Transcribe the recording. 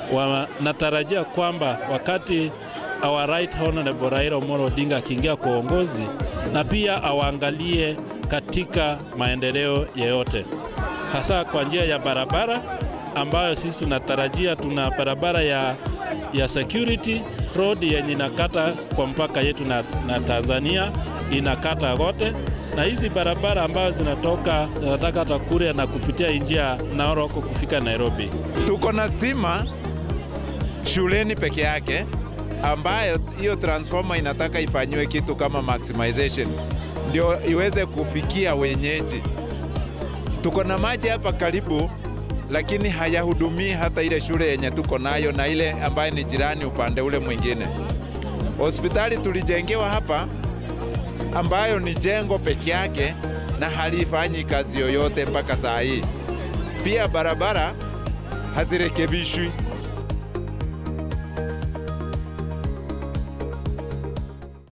wanatarajia kwamba wakati our right honorable Raila Amolo Odinga akiingia kwa uongozi, na pia awaangalie katika maendeleo yeyote, hasa kwa njia ya barabara ambayo sisi tunatarajia. Tuna barabara ya, ya security road yenye inakata kwa mpaka yetu na, na Tanzania inakata kote, na hizi barabara ambazo zinatoka zinataka Takure na kupitia njia Narok kufika Nairobi. Tuko na stima shuleni peke yake ambayo hiyo transformer inataka ifanyiwe kitu kama maximization ndio iweze kufikia wenyeji. Tuko na maji hapa karibu, lakini hayahudumii hata ile shule yenye tuko nayo na ile ambayo ni jirani upande ule mwingine. Hospitali tulijengewa hapa ambayo ni jengo peke yake na halifanyi kazi yoyote mpaka saa hii. Pia barabara hazirekebishwi.